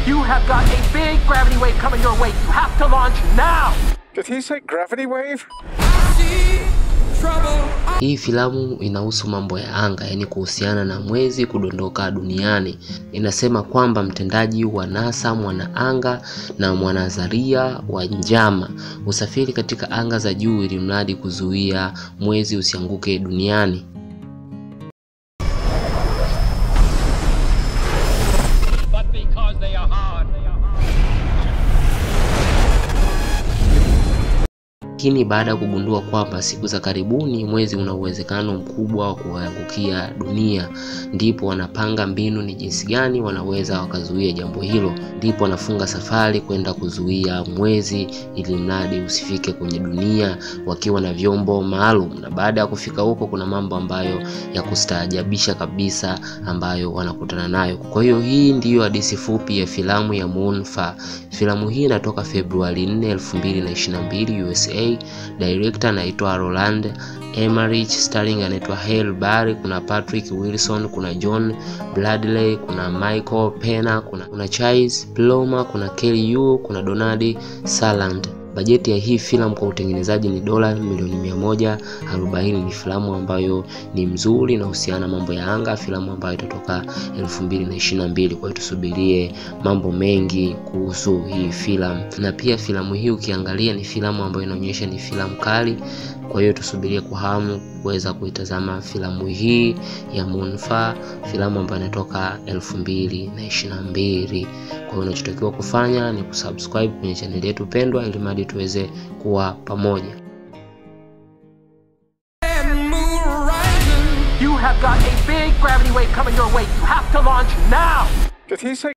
You have got a big gravity wave coming your way. You have to launch now. Did he say gravity wave? Hii filamu inahusu mambo ya anga, yaani kuhusiana na mwezi kudondoka duniani. Inasema kwamba mtendaji wa NASA mwanaanga na mwanazaria wa njama usafiri katika anga za juu ili mradi kuzuia mwezi usianguke duniani. But because they are hard. Lakini baada ya kugundua kwamba siku za karibuni mwezi una uwezekano mkubwa wa kuangukia dunia, ndipo wanapanga mbinu ni jinsi gani wanaweza wakazuia jambo hilo. Ndipo wanafunga safari kwenda kuzuia mwezi ili mradi usifike kwenye dunia wakiwa na vyombo maalum. Na baada ya kufika huko, kuna mambo ambayo ya kustaajabisha kabisa ambayo wanakutana nayo. Kwa hiyo hii ndiyo hadithi fupi ya filamu ya Moonfall. Filamu hii inatoka Februari 4, 2022 USA. Director anaitwa Roland Emmerich, starring anaitwa Halle Berry, kuna Patrick Wilson, kuna John Bradley, kuna Michael Pena, kuna, kuna Chase Palmer, kuna Kelly Yu, kuna Donald Sutherland. Bajeti ya hii filamu kwa utengenezaji ni dola milioni mia moja arobaini. Ni filamu ambayo ni mzuri inahusiana mambo ya anga, filamu ambayo itatoka elfu mbili na ishirini na mbili. Kwa hiyo tusubirie mambo mengi kuhusu hii filamu, na pia filamu hii ukiangalia ni filamu ambayo inaonyesha ni filamu kali. Kwa hiyo tusubirie kwa hamu kuweza kuitazama filamu hii ya Moonfall, filamu ambayo inatoka elfu mbili na ishirini na mbili. Kwa hiyo unachotakiwa kufanya ni kusubscribe kwenye chaneli yetu pendwa, ili mradi tuweze kuwa pamoja. You have got a big gravity wave coming your way. You have to launch now. Did he say